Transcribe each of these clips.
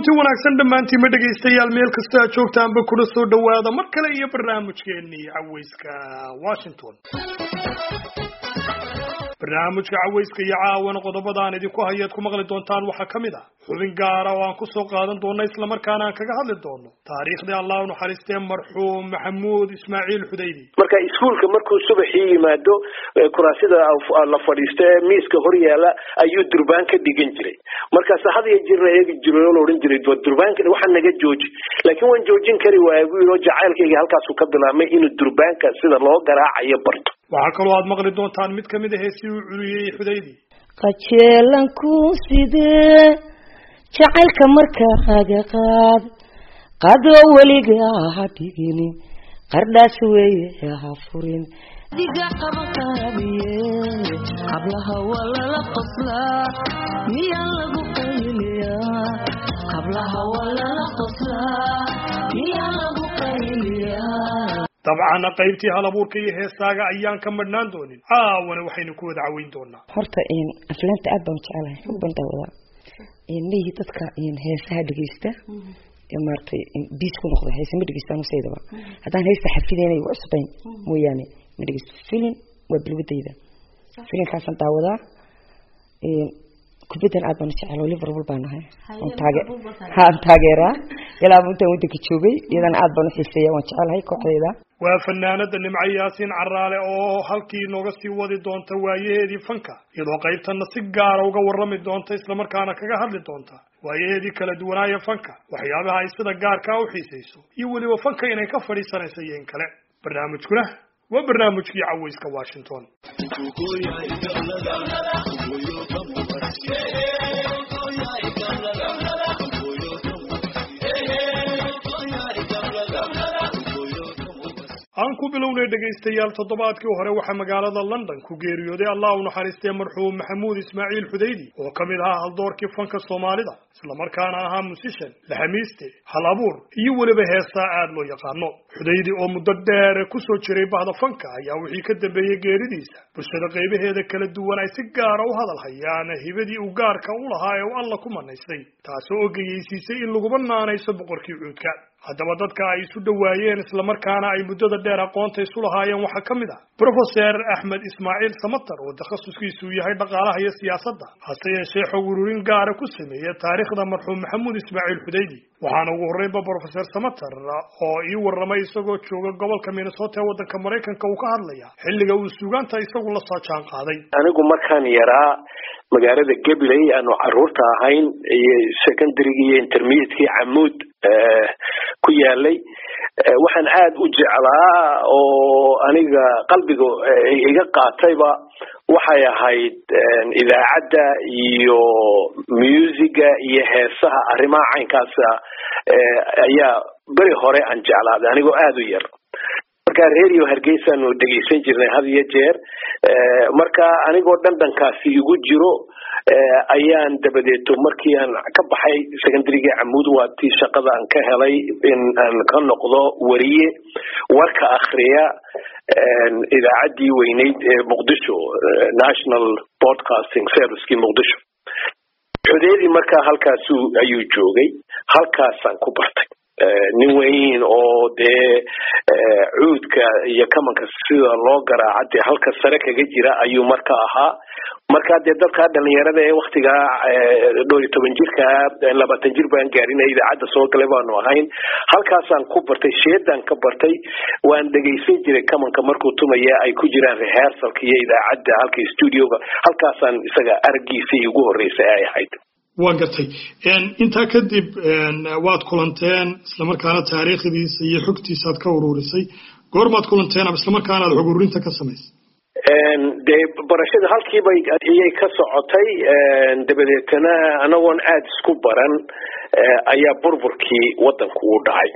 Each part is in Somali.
kulanti wanaagsan dhammaantiinma dhegaystayaal meel kasta aad joogtaanba kuna soo dhowaada mar kale iyo barnaamijkeenii caweyska washington barnaamijka caweyska iyo caawana qodobada aan idinku hayaad ku maqli doontaan waxaa ka mid ah xubin gaara oo aan kusoo qaadan doono islamarkaana aan kaga hadli doono taariikhdii allah u naxariistee marxuum maxamuud ismaaciil xudaydi marka iskuulka markuu subaxii yimaado kuraasida la fadhiisto ee miiska hor yaala ayuu durbaan ka dhigan jiray markaas had iyo jirna eegi jiray oo la odhan jiray durbaanka waxaa naga jooji laakiin waan joojin kari waaya buu yidhi oo jacaylkayga halkaasuu ka bilaabmay inuu durbaanka sida loo garaacayo barto waxaa kaloo aad maqli doontaan mid kamid a heesii uu culiyey xudaydi qajeelanku sidee jacaylka markaaga qaad qadoo weliga ha dhiginin qardhaas weeye ha furin diga qabaqaabiye qablaha waa lala qoslaa miyaa lagu qayliyaa qablaha waa lala qoslaa miyaa lagu qayliyaa dabcan qaybtii hal abuurka iyo heestaaga ayaan ka madhnaan doonin caawana waxaynu ku wada caweyn doonaa horta aflaanta aad baan jecelahay xog baan daawadaa miyi dadka heesaha dhegeysta maaratay biis ku noqda heese ma dhegeystaan usaydaba haddaan heesta xafideynay waa cusbayn mooyaane ma dhegeysto filin waa bilwadayda filinkaasaan daawadaa kubaddan aad baan jecel oo liverpool baan ahay haan taageeraa ilaa intaan wadanka joogay iyadana aad baan uxiiseeya waan jecelahay kooxdeeda waa fanaanada nimco yaasiin caraale oo halkii nooga sii wadi doonta waayaheedii fanka iyadoo qaybtana si gaara uga warrami doonta islamarkaana kaga hadli doonta waayaheedii kala duwanaaya fanka waxyaabaha ay sida gaarkaa u xiisayso iyo weliba fanka inay ka fadhiisanayso iyo in kale barnaamijkuna waa barnaamijkii caweyska washington aan ku bilownay dhegaystayaal toddobaadkii hore waxaa magaalada london ku geeriyooday allah u naxariistee marxuum maxamuud ismaaciil xudaydi oo ka mid ahaa haldoorkii fanka soomaalida islamarkaana ahaa musishan laxamiiste hal abuur iyo weliba heesaa aad loo yaqaano xudaydi oo muddo dheer kusoo jiray bahda fanka ayaa wixii ka dambeeyey geeridiisa bulshada qaybaheeda kala duwan ay si gaara u hadal hayaan hibadii uu gaarka u lahaa ee uu alla ku manaystay taasoo ogeyeysiisay in laguba naanayso boqorkii cuudka haddaba dadka ay isu dhowaayeen islamarkaana ay muddada dheer aqoonta isu lahaayeen waxaa ka mid ah brofeser axmed ismaaciil samatar oo takhasuskiisu yahay dhaqaalaha iyo siyaasadda hase yeeshee xog ururin gaara ku sameeya taariikhda marxuum maxamuud ismaaciil xudaydi waxaana ugu horreynba brofeser samatar oo ii warramay isagoo jooga gobolka minnesota ee waddanka maraykanka uu ka hadlaya xilliga uu suugaanta isagu la soo jaan qaaday anigu markaan yaraa magaalada gabiley aanu caruurta ahayn iyo secondarygi iyo intermediatekii camuud ku yaalay waxaan aada u jeclaa oo aniga qalbiga iga qaatayba waxay ahayd idaacadda iyo musiga iyo heesaha arrimaha caynkaasa ayaa beri hore aan jeclaaday anigoo aada u yar marka radio hargeysaanu dhegeysan jirnay had iyo jeer marka anigoo dhandhankaasi igu jiro ayaan dabadeeto markii aan ka baxay secondaryga camuud waa tii shaqada aan ka helay in aan ka noqdo wariye warka akriya idaacaddii weyneyd ee muqdisho national broadcasting servicekii muqdisho xudeedii markaa halkaasu ayuu joogay halkaasaan ku bartay nin weyn oo dee cuudka iyo kamanka sida loo garaaca dee halka sare kaga jira ayuu marka ahaa marka dee dadkaa dhalinyarada ee waktigaa dhowr iyo toban jirka labaatan jir baan gaarin ee idaacadda soo galay baanu ahayn halkaasaan ku bartay sheedaan ka bartay waan dhegaysan jiray kamanka markuu tumaya ay ku jiraan rehearsalka iyo idaacadda halka studioga halkaasaan isaga araggiisii ugu horreysay ay ahayd waa gartay intaa kadib waad kulanteen islamarkaana taariikhdiisa iyo xogtiisa aad ka ururisay goormaad kulanteen ama islamarkaana aad xog ururinta ka samaysay dee barashada halkiiba iyay ka socotay dabadeetana anagoon aada isku baran ayaa burburkii waddanku u dhacay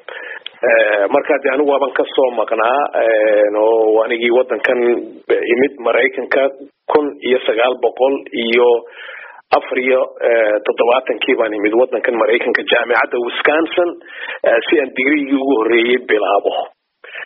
markaa de anigu waaban kasoo maqnaa oo anigii waddankan imid maraykanka kun iyo sagaal boqol iyo afar iyo toddobaatankii baan imid waddankan maraykanka jaamicadda wisconsin si aan digrigii ugu horreeyey bilaabo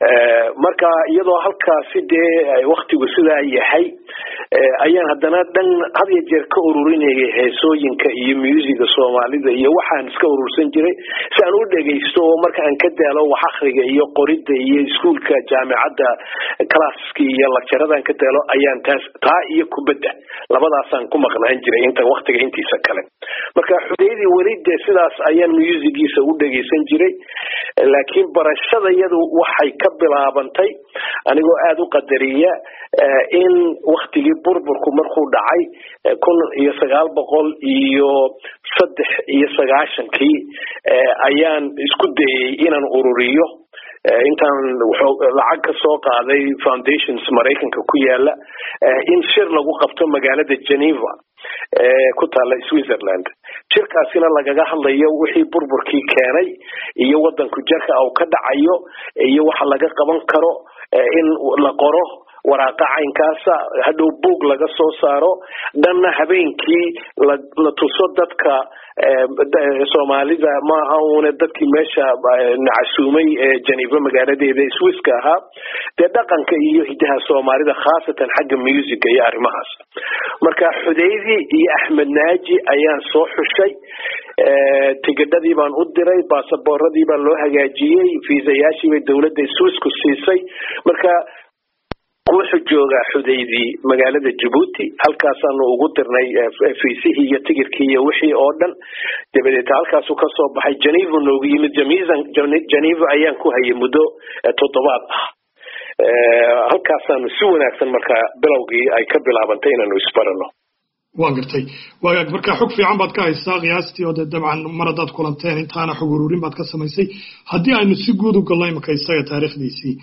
marka iyadoo halkaasi dee waktigu sidaa yahay ayaan haddana dhan had iyo jeer ka ururinayay heesooyinka iyo musiga soomaalida iyo waxaan iska urursan jiray si aan u dhegaysto oo marka aan ka daalo wax akriga iyo qoridda iyo iskuolka jaamicadda classki iyo lacaradan ka daalo ayaan taas taa iyo kubadda labadaasaan ku maqnaan jiray inta waktiga intiisa kale marka xudeydii weli dee sidaas ayaan musigiisa u dhegaysan jiray laakiin barashada iyadu waxay ka bilaabantay anigoo aada u qadariya in waktigii burburku markuu dhacay kun iyo sagaal boqol iyo saddex iyo sagaashankii ayaan isku dayay inaan ururiyo intaan lacag ka soo qaaday foundations maraykanka ku yaala in shir lagu qabto magaalada geneva ku taala switzerland jirkaasina lagaga hadlayo wixii burburkii keenay iyo wadanku jarka uu ka dhacayo iyo waxa laga qaban karo in la qoro waraaqa caynkaasa hadhow buog laga soo saaro dhanna habeenkii la tuso dadka soomaalida maaha une dadkii meesha nacasuumay ee geneva magaaladeeda swisska ahaa dee dhaqanka iyo hidaha soomaalida khaasatan xagga musica iyo arrimahaas marka xudaydi iyo axmed naaji ayaan soo xushay tigidhadii baan u diray baasaboorradii baa loo hagaajiyey fiisayaashii bay dowladda swissku siisay marka wuxuu joogaa xudaydii magaalada jabuuti halkaasaanu ugu dirnay fiisihii iyo tigirkii iyo wixii oo dhan dabadeed halkaasu kasoo baxay geneva noogu yimid geneva ayaan ku hayay muddo toddobaad ah halkaasaanu si wanaagsan markaa bilowgii ay ka bilaabantay inaanu isbarano waa gartay waagaag markaa xog fiican baad ka haysaa qiyaastii oo dee dabcan mar haddaad kulanteen intaana xog ururin baad ka samaysay haddii aynu si guud u galno imaka isaga taariikhdiisii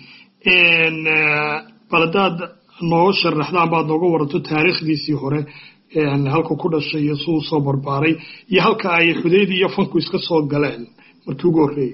bal haddaad nooga sharaxdaan baad nooga waranto taariikhdiisii hore halka ku dhashay iyo siduu soo barbaaray iyo halka ay xudaydii iyo fanku iska soo galeen markii ugu horreeyey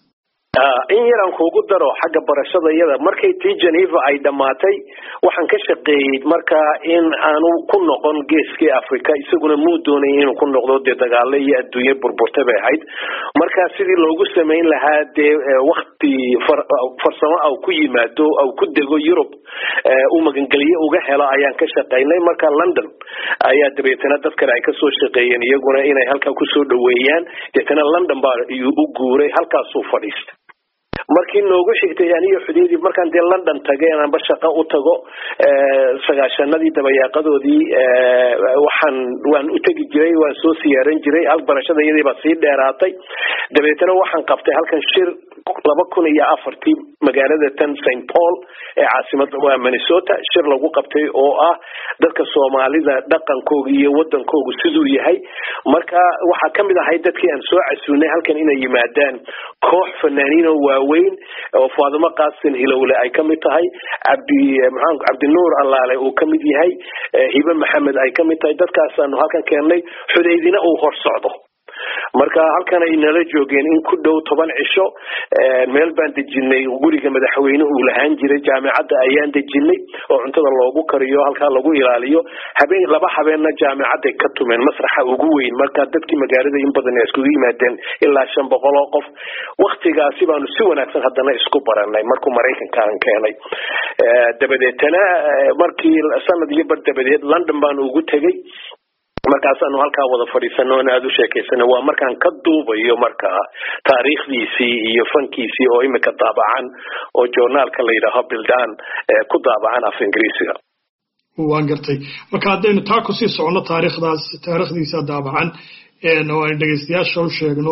in yaraan kuugu daro xagga barashada iyada markay tii geneva ay dhammaatay waxaan ka shaqeeyey markaa in aanu ku noqon geeskii africa isaguna muu doonay inuu ku noqdo dee dagaalo iyo adduunye burburta bay ahayd markaa sidii loogu samayn lahaa dee wakti farsamo au ku yimaado au ku dego yurub u magangelye uga helo ayaan ka shaqaynay marka london ayaa dabeetana dad kale ay kasoo shaqeeyeen iyaguna inay halkaa kusoo dhaweeyaan deetana london baa u guuray halkaasuu fadhiistay markii noogu xigtay aniyo xudeydii markaan dee london tagay anba shaqo u tago sagaashanadii dabayaaqadoodii waxaan waan u tegi jiray waan soo siyaaran jiray hal barashada iyadii baa sii dheeraatay dabeetana waxaan qabtay halkan shir laba kun iyo afartii magaalada tan st paul ee caasimada waa minnesota shir lagu qabtay oo ah dadka soomaalida dhaqankooga iyo wadankoogu siduu yahay marka waxaa kamid ahay dadkii aan soo casuunay halkan inay yimaadaan koox fanaaniin oo waaweyn oo faadimo qaasin hilowle ay kamid tahay cabdi maxaan cabdinuur allaale uu kamid yahay hibe maxamed ay kamid tahay dadkaasaanu halkan keennay xudaydina uu hor socdo marka halkan ay nala joogeen in ku dhow toban cisho meel baan dejinay guriga madaxweynuhu uu lahaan jiray jaamicadda ayaan dejinay oo cuntada loogu kariyo halkaa lagu ilaaliyo habeen laba habeenna jaamicadday ka tumeen masraxa ugu weyn marka dadkii magaalada in badan iskugu yimaadeen ilaa shan boqol oo qof waktigaasi baanu si wanaagsan haddana isku baranay markuu maraykanka aan keenay dabadeetana markii sanad iyo bar dabadeed london baanu ugu tegey markaasaanu halkaa wada fadhiisano on aada u sheekaysano waa markaan ka duubayo markaa taariikhdiisii iyo fankiisii oo imika daabacan oo journaalka la yidhaaho bildan ku daabacan af ingiriisiga waan gartay marka haddaynu taa kusii socono taariikhdaas taariikhdiisa daabacan oo aynu dhegaystayaasha u sheegno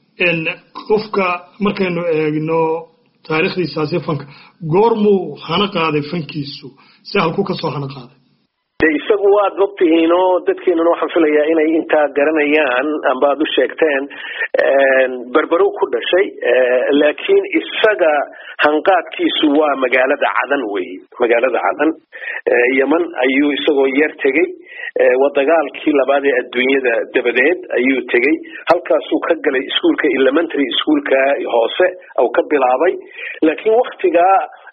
qofka markaynu eegno taariikhdiisaasi fanka goormuu hana qaaday fankiisu si halku kasoo hana qaaday de isagu waad ogtihiin oo dadkeenuna waxaan filayaa inay intaa garanayaan amba aad u sheegteen berberow ku dhashay laakiin isaga hanqaadkiisu waa magaalada cadan wey magaalada cadan yeman ayuu isagoo yar tegey waa dagaalkii labaad ee adduunyada dabadeed ayuu tegey halkaasuu ka galay iskuolka elementary ischoolka hoose au ka bilaabay laakiin waktigaa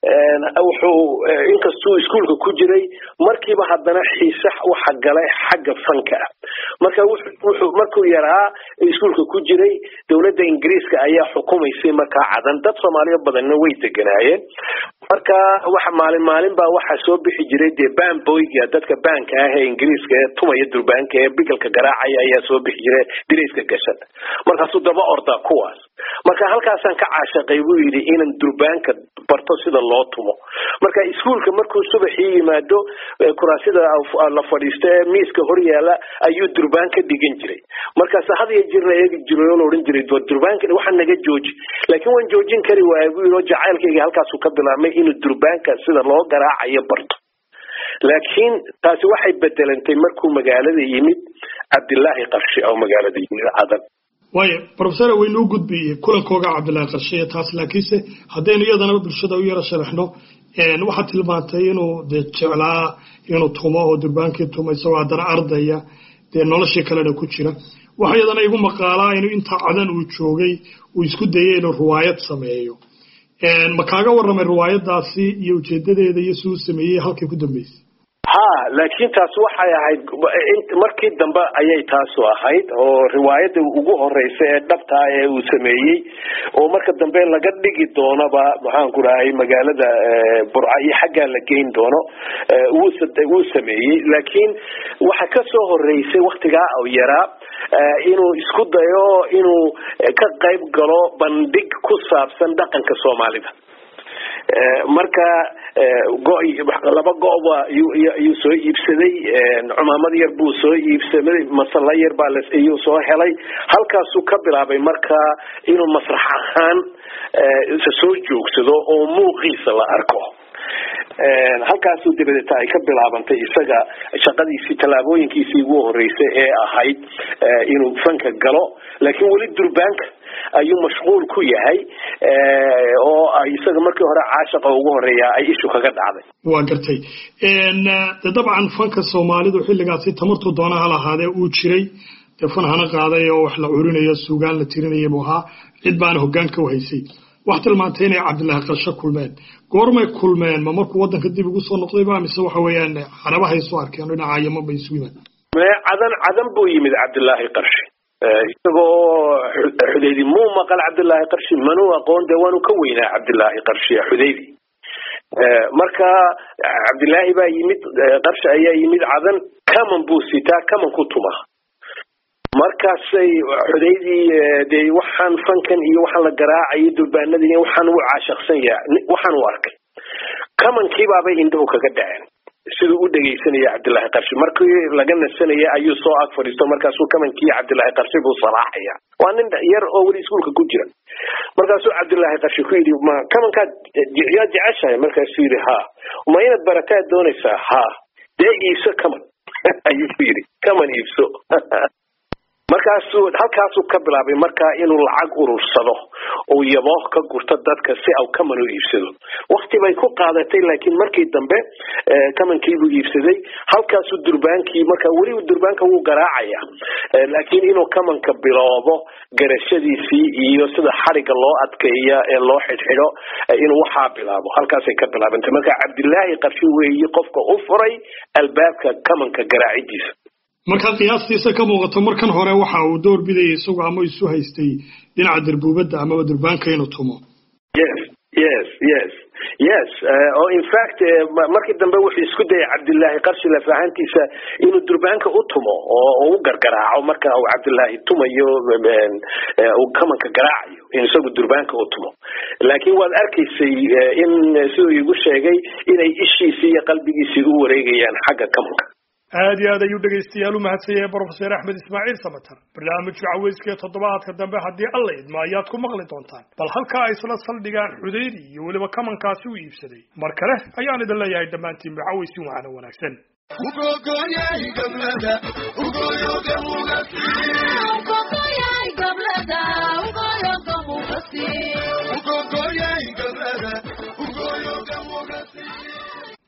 wuxuu inkastuu iskuolka ku jiray markiiba haddana xiise waxa galay xagga fanka ah marka wuxuu markuu yaraa iskuolka ku jiray dowladda ingiriiska ayaa xukumaysay markaa cadan dad soomaaliya badanna way deganaayeen marka waxa maalin maalin baa waxaa soo bixi jiray dee banboyga dadka baanka ah ee ingiriiska ee tumaya durbaanka ee bigalka garaacaya ayaa soo bixi jiray dirayska gashan markaasuu daba ordaa kuwaas marka halkaasaan ka caashaqay buu yidhi inan durbaanka barto sida loo tumo marka iskuolka markuu subaxii yimaado kuraasida la fadhiisto ee miiska hor yaala ayuu durbaan ka dhigan jiray markaas had iyo jir la eegi jiray oo la odhan jiray durbaanka waxaa naga jooji laakiin waan joojin kari waaya buu yidhi oo jacaylkayga halkaasuu ka bilaabmay inuu durbaanka sida loo garaacayo barto laakiin taasi waxay bedelantay markuu magaalada yimid cabdilaahi qarshe oo magaalada yimid cadan waayo professor waynuu gudbiyey kulankooga cabdilaahi qarshe taas laakiinse haddaynu iyadana bulshada u yaro sharaxno waxaad tilmaantay inuu dee jeclaa inuu tumo oo durbaankii tumo isagoo haddana ardaya dee noloshii kalena ku jira waxa iyadana igu maqaalaa inuu intaa cadan uu joogay uu isku dayay inuu riwaayad sameeyo ma kaaga warramay riwaayadaasi iyo ujeedadeeda iyo si uu sameeyey halkay ku dambeysay ha laakiin taas waxay ahayd markii dambe ayay taasu ahayd oo riwaayadda ugu horeysa ee dhabtaa ee uu sameeyey oo marka dambe laga dhigi doonaba maxaanku rahay magaalada burca iyo xaggaa la geyn doono wuu sameeyey laakiin waxa kasoo horeysay waktigaa oo yaraa inuu isku dayo inuu ka qayb galo bandhig ku saabsan dhaqanka soomaalida marka laba go-ba ayuu soo iibsaday cumaamad yar buu soo iibsaday masalla yar baa iyuu soo helay halkaasuu ka bilaabay marka inuu masrax ahaan soo joogsado oo muuqiisa la arko halkaasuu dabadeeta ay ka bilaabantay isaga shaqadiisii tallaabooyinkiisii ugu horeysay ee ahayd inuu fanka galo laakiin weli durbaanka ayuu mashquul ku yahay oo isaga markii hore caashaqa ugu horeeya ay ishu kaga dhacday waa gartay de dabcan fanka soomaalidu xilligaasi tamartuu doona ha lahaadee uu jiray dee fan hana qaaday oo wax la curinayo suugaan la tirinaya buu ahaa cid baana hogaanka u haysay wax tilmaantay inay cabdilaahi qarsho kulmeen goormay kulmeen ma markuu waddanka dib ugu soo noqdayba mise waxa weeyaan carabahay soo arkeen dhinaca yaman bay isu yimaad cadan cadan buu yimid cabdilaahi qarshe isagoo xudaydi muu maqal cabdilaahi qarshi manuu aqoon dee waanu ka weynaa cabdilaahi qarshi xudaydi marka cabdilaahi baa yimid qarshi ayaa yimid cadan kaman buu sitaa kaman ku tuma markaasay xudaydii dee waxaan fankan iyo waxaan la garaacayo durbaanada iyo waxaan u caashaqsan yaha waxaan u arkay kamankiibaabay indhahu kaga dhaceen siduu u dhegaysanaya cabdilaahi qarshi markii laga nasanaya ayuu soo ag fadhiisto markaasuu kamankii cabdilaahi qarshi buu salaaxaya waa nin yar oo weli iskuolka ku jira markaasuu cabdilaahi qarshi ku yidhi ma kamankaad yaa jeceshahay markaasuu yidhi ha ma inaad barataad doonaysaa ha dee iibso kaman ayuu ku yidhi kaman iibso markaasuu halkaasuu ka bilaabay markaa inuu lacag urursado uu yabooh ka gurto dadka si au kaman u iibsado wakti bay ku qaadatay laakiin markii dambe kamankiibuu iibsaday halkaasuu durbaankii marka weli durbaanka wuu garaacaya laakiin inuu kamanka biloobo garashadiisii iyo sida xariga loo adkeeya ee loo xidhxidho inuu waxaa bilaabo halkaasay ka bilaabantay marka cabdilaahi qarshi weeye qofka u furay albaabka kamanka garaacidiisa markaa qiyaastiisa ka muuqato markan hore waxa uu door bidayay isagu ama isu haystay dhinaca darbuubadda amaba durbaanka inuu tumo yes yes yes yes oo in fact markii dambe wuxuu isku dayay cabdilaahi qarshi lafahantiisa inuu durbaanka u tumo oo u gargaraaco marka uu cabdilaahi tumayo uu kamanka garaacayo in isagu durbaanka u tumo laakiin waad arkaysay in siduu igu sheegay inay ishiisii iyo qalbigiisii u wareegayaan xagga kamanka aad iyo aad ayuu dhegaystayaal u mahadsan yahay brofeser axmed ismaaciil samatar barnaamijka caweyska ee toddobaadka dambe haddii alla idmo ayaad ku maqli doontaan bal halkaa ay isla saldhigaan xudaydi iyo weliba kamankaasi u iibsaday mar kale ayaan idin leeyahay dhammaantiinba caweysin waxaana wanaagsan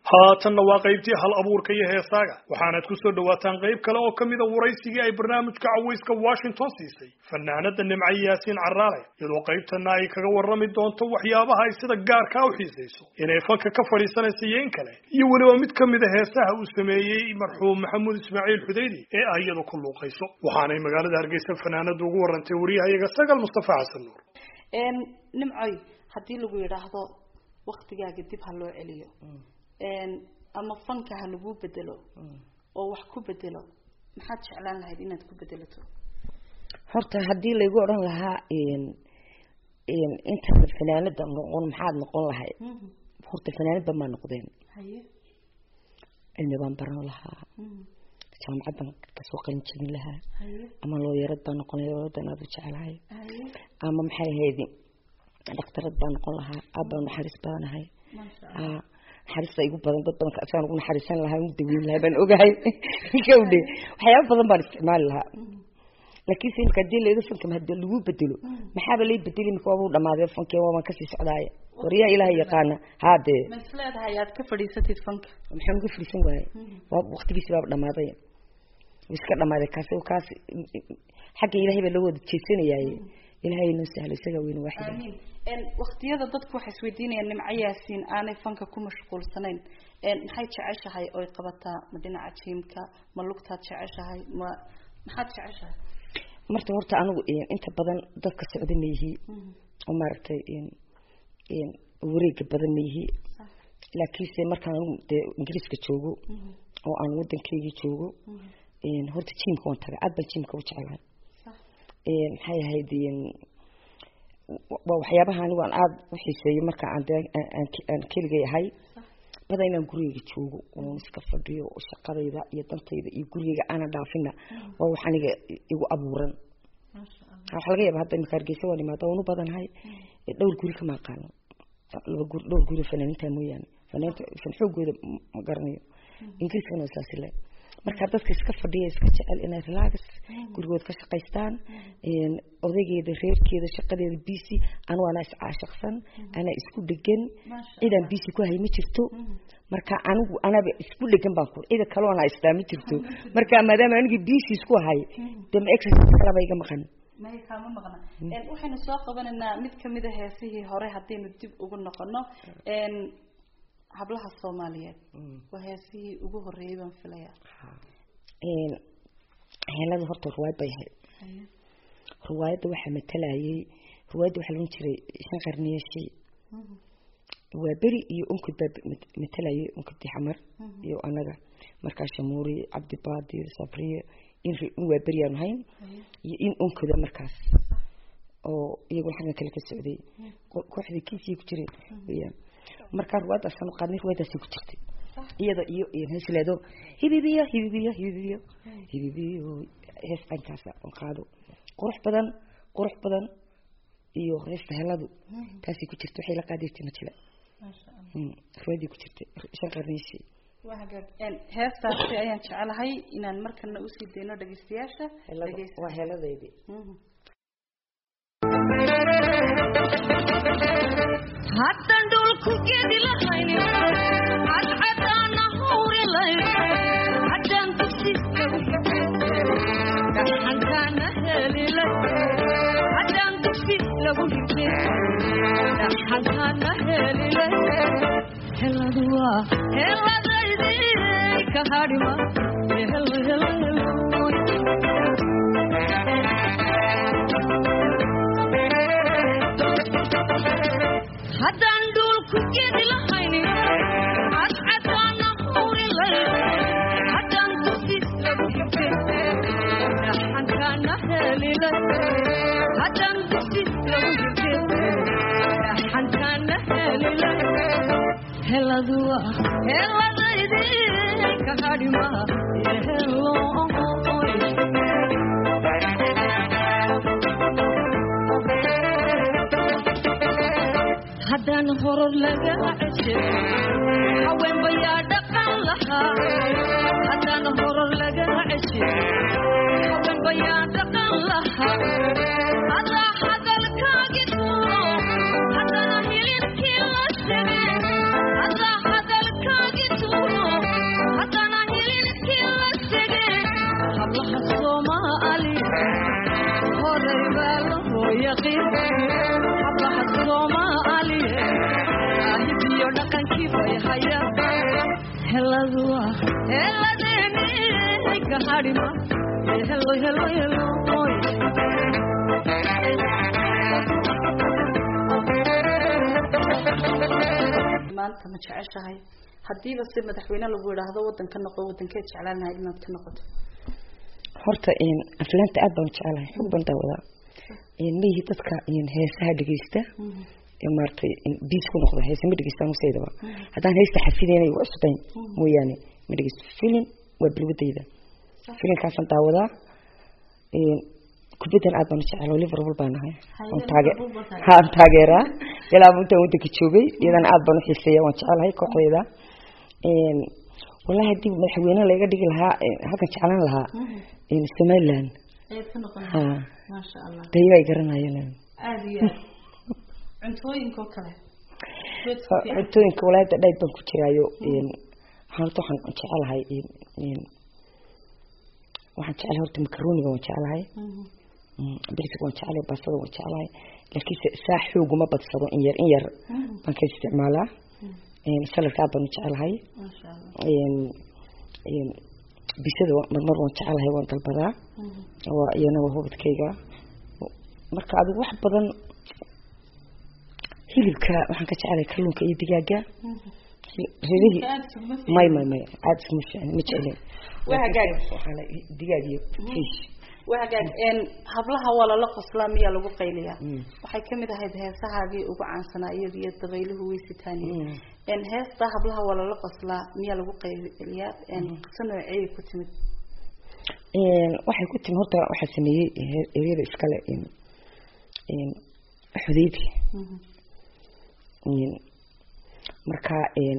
haatanna waa qaybtii hal abuurka iyo heesaaga waxaanaad ku soo dhowaataan qayb kale oo ka mida waraysigii ay barnaamijka cawayska washington siisay fanaanada nimco yaasiin caraale iyadoo qaybtana ay kaga warrami doonto waxyaabaha ay sida gaarkaa u xiisayso inay fanka ka fadhiisanaysa iyo in kale iyo weliba mid ka mida heesaha uu sameeyey marxuum maxamuud ismaaciil xudaydi ee ah iyadu ku luuqayso waxaanay magaalada hargeysa fanaanadu ugu warantay wariyahayaga sagal mustafa xasan nuur nimcoy haddii lagu yidhaahdo waktigaaga dib ha loo celiyo ama fanka ha laguu bedelo oo wax ku bedelo maxaad jeclaan lahayd inaad ku bedelato horta haddii laygu odhan lahaa intaada fanaanada noqon maxaad noqon lahayd horta fanaanadba maa noqdeen haye cilmi baan baran lahaa jaamacad baan kasoo qalin jebin lahaa haye ama looyarad baan noqon lahaa looyadan aad u jeclahay haye ama maxay ahayd dhaktarad baan noqon lahaa aabaan naxariis badanahay maasha aa naxariista igu badan dad badan asaan ugu naxariisan lahaa ugu daweyn lahaa baan ogahay gawdhe waxyaaba badan baan isticmaali lahaa laakiin se imika hadii laydo fanka hadii lagu bedelo maxaaba lay bedeli imika waaba u dhamaaday fanki waabaan kasii socdaaya waryaa ilaahay yaqaana haadee ma is leedahay aad ka fadhiisatid fanka maxaan uga fadhiisan waaye waa waqtigiisi baaba dhamaaday wuu iska dhamaaday kaasi kaas xagga ilaahay baa loo wada jeesanayaaye ilaahay noo sahlo isagaa weyne waaxida amiin waktiyada dadku waxay isweydiinayaan nimco yaasiin aanay fanka ku mashquulsanayn maxay jeceshahay oy qabataa ma dhinaca jiimka ma lugtaad jeceshahay ma maxaad jeceshahay marta horta anigu inta badan dadka socda ma yihi oo maaragtay wareega badan ma yihi laakiinse markaan anigu dee ingiriiska joogo oo aan wadankeygii joogo horta jiimka waan taga aad baan jiimka u jeclahay maxay ahayd waa waxyaabaha anigu aan aada u xiiseeyo marka aan dee aan keligay ahay bada inaan gurigeyga joogo oon iska fadhiyo oo shaqadayda iyo dantayda iyo gurigeyga aanan dhaafina waa wax aniga igu abuuran waxaa laga yaaba hadda imika hargeysa waan imaada waan u badanahay dhowr guri kama aqaano laba guri dhowr guri fanaaninta mooyaane fanaanta fan xoogooda ma garanayo ingiriiskana waa saasi le marka dadka iska fadhiya iska jecel inay relax gurigood ka shaqaystaan odaygeeda reerkeeda shaqadeeda busy anu anaa iscaashaqsan anaa isku dhegan cidaan busy ku hay ma jirto marka anigu anaba isku dhegan baan ku cida kaloo anaa istaa ma jirto marka maadaama anigii busy isku hay dee ma exercise kalaba iga maqan maya kaama maqna waxaynu soo qabanaynaa mid kamid a heesihii hore haddaynu dib ugu noqono hablaha soomaaliyeed waa heesihii ugu horeeyay baan filaya heelada horta ruwaayad bay ahayd ruwaayadda waxaa matalayay ruwaayadda waxaa laohan jiray shan qarniyashi waa beri iyo unkod baa matalayay unkodi xamar iyo anaga markaa shamuuri cabdibaadir sabriye in in waa beri aanu hayn iyo in unkoda markaas oo iyaguna xaggan kale ka socday kooxdii kiisii ku jiray weyaan markaa ruwaadaasaan qaadnay ruwaadaasi ku jirtay iyada iyo heesleedo hibibiyo hibibiyo hibibiyo hibibiyo hees dhankaasa on qaado qurux badan qurux badan iyo heesta heladu taasay ku jirtay waxay la qaadaytay majila ruwaadii ku jirtay shan qarniishii waa hagaag heestaasi ayaan jecelahay inaan markana usii dayno dhegeystayaasha waa heeladeydii haddan dhulku gedi lahayn cadcadaana hawri layn haddaan dugsiska dhaxankaana helilay haddaan dugsi lagu higin dhaxankaana helilay heladu waa heladaydii ka hadhima helo helo helo haddaan dhulku gedi lahayn cadcadaana hawri layn haddaan dugsi lagu higin dhaxankaana helilay haddaan dugsi lagu higin dhaxankaana helilay heladu waa heladaydii ka hadhima helo haddaan horor laga ceshay haween bayaa dhaqan lahaa haddaan horor laga ceshay haween bayaa dhaqan lahaa adaa hadalkaagi tuuro haddana hilibkii la shegay adaa hadalkaagi tuuro yaqiin hablaha soomaaliye saahibiyo dhaqankii bay hayaan heladu ah heladeeni ka hadhima helo helo helo oy maanta ma jeceshahay haddiiba si madaxweyne lagu yidhaahdo wadanka noqo wadankeed jeclaan lahayd inaad ka noqoto horta aflaanta aad baan u jecelahay xog baan daawadaa maihi dadka heesaha dhegeysta ee maaragtay biis ku noqda heese ma dhegeystaan useydaba haddaan heesta xafideynay waa cusbayn mooyaane ma dhegeysto filim waa bilwadayda filimkaasaan daawadaa kubaddan aad baan u jecel oo liverpool baan ahay waan taage haan taageeraa ilaa intaan wadanka joogay iyadana aad baan u xiiseeya waan jecelahay kooxdeeda wallahi haddii madaxweyne laga dhigi lahaa halkan jeclaan lahaa somaliland ayaad ka noqon ha maasha allah dayo ay garanayeen aada iyo aad cuntooyinka oo kale cuntooyinka wallahi hadda dhayb baan ku jiraayo waxaan horta waxaan jecelahay waxaan jecelahay horta macaroniga waan jecelahay biriska waan jecelahay baastada waan jecelahay laakiinse saa xooguma badsado in yar in yar baan ka isticmaalaa saladka aad baan u jecelahay maasha allah bisada marmar waan jecelahay waan dalbadaa waa iyana waa hubadkayga marka adigu wax badan hilibka waxaan ka jecelahay kalluunka iyo digaaga reerihii aada sugma may may may aada iskuma fiicin ma jeclin Waa hagaag. waxaana digaag iyo fish waa hagaag een hablaha waa lala qoslaa miyaa lagu qayliyaa Mm. waxay kamid ahayd heesahaagii ugu caansanaa iyada iyo dabayluhu way sitaaniye Mm. een heesta hablaha waa lala qoslaa miyaa lagu qayliyaa een qiso nooceeyay ku timid waxay ku timi horta waxaa sameeyey he- eryada iskale xudeybi marka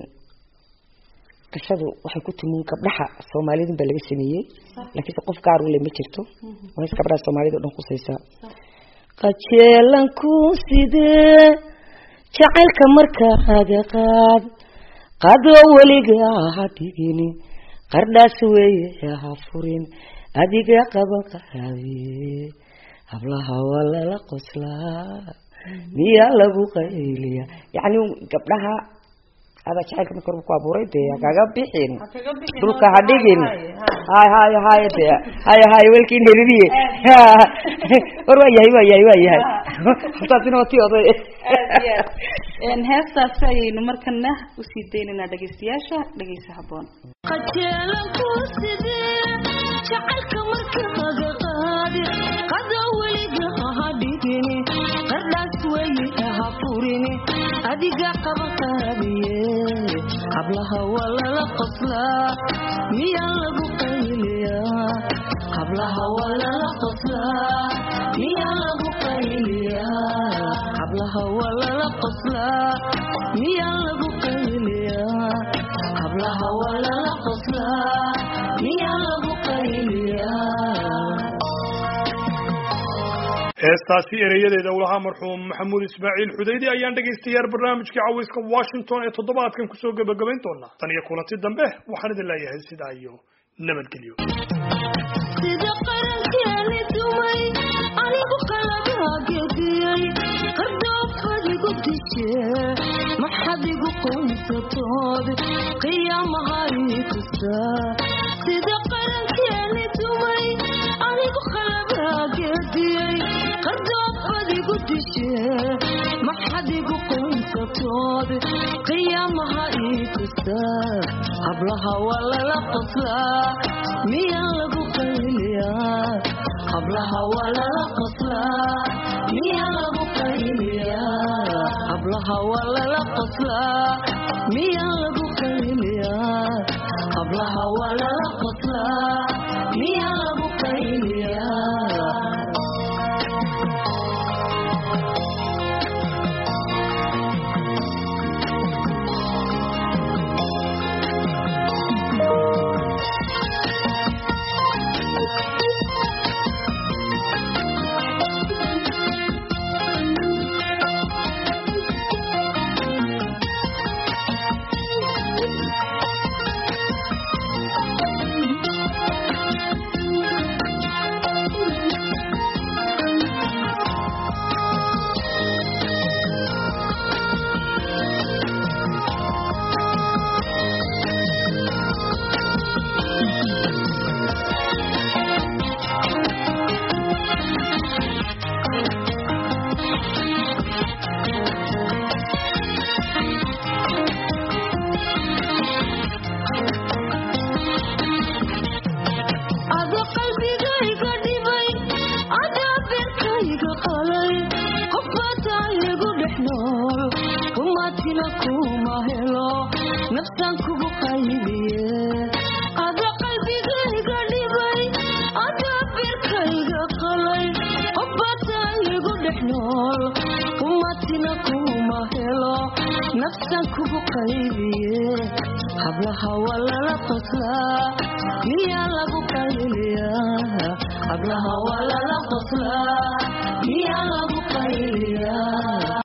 qisadu waxay ku timi gabdhaha soomaalidun baa laga sameeyey laakiinse qof gaar ule ma jirto waa hees gabdhaha soomaalida o dhan kusaysaa qajeelanku sidee jacaylka markaaga qaad qadoo weliga ha dhigini qardhaas weeye ha furin adiga qaban qaabiye hablaha waa lala qoslaa miyaa lagu qayliya yacni gabdhaha adaa jacaylka marka horba ku abuuray dee ha kaga bixin dhulka ha dhigin hay hay hay de hay hay welkiin heliniye war waa yahay waa yahay waa yahay hortaasina waa tii oday aad iyo aad een heestaasi ayaynu markana usii daynaynaa dhegeystayaasha dhegeysa habboon qajeelanku sidee jacaylka markaaga qaadi qada weliga ha dhigini qardhaas weeye ha furini adiga qaba qaabiye hablaha waa lala qoslaa miyaa lagu qayliyaa hablaha waa lala qoslaa miyaa lagu qayliyaa hablaha waa lala qoslaa miyaa lagu qayliyaa hablaha waa lala qoslaa miyaa lagu qayliyaa heestaasi ereyadeeda ulahaa marxuum maxamuud ismaaciil xudaydi ayaan dhegaystayaal barnaamijkii caweyska washington ee toddobaadkan kusoo gebagabayn doonaa tan iyo kulanti dambe waxaan idin leeyahay sidaa iyo nabadgelyo sida qarankeeni dumay anigu qalabhaagediyey qardhoofadigu dishe maxadigu qoysatood qiyaamaha ii kasta sida qarankeeni dumay anigu qalabhaagediyey qardhoofadigu dishe maxadigu qoysatood qiyaamaha ii kasta hablaha waa lala qoslaa miyaa lagu qayliyaa hablaha waa lala qoslaa miyaa lagu qayliyaa hablaha waa lala qoslaa miyaa lagu qayliyaa hablaha waa lala qoslaa miyaa lagu qayliyaa nool kumatina kuma helo nafsan kugu qaybiye ada qalbigayga dhibay ada birkayga qalay qofbata igu dhex nool kumatina kuma helo nafsan kugu qaybiye hablaha waa lala qoslaa miyaa lagu qayliyaa hablaha waa lala qoslaa miyaa lagu qayliyaa